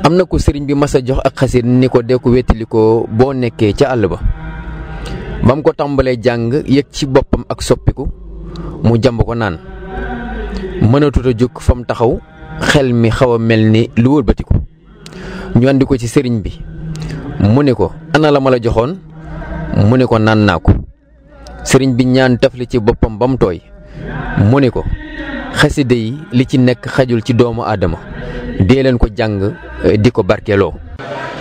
am na ko sëriñ bi mas a jox ak xasir ni ko dee ko wettali ko boo nekkee ca àll ba ba mu ko tàmbalee jàng yëg ci boppam ak soppiku mu jàmb ko naan mënatut a jóg fa mu taxaw xel mi xaw a mel ni lu wëlbatiku ñu andi ko ci sëriñ bi mu ne ko ana la ma la joxoon mu ne ko naan naa ko sëriñ bi ñaan tafli ci boppam ba mu tooy mu ne ko xasida yi li ci nekk xajul ci doomu aadama dee leen ko jàng di ko barkeeloo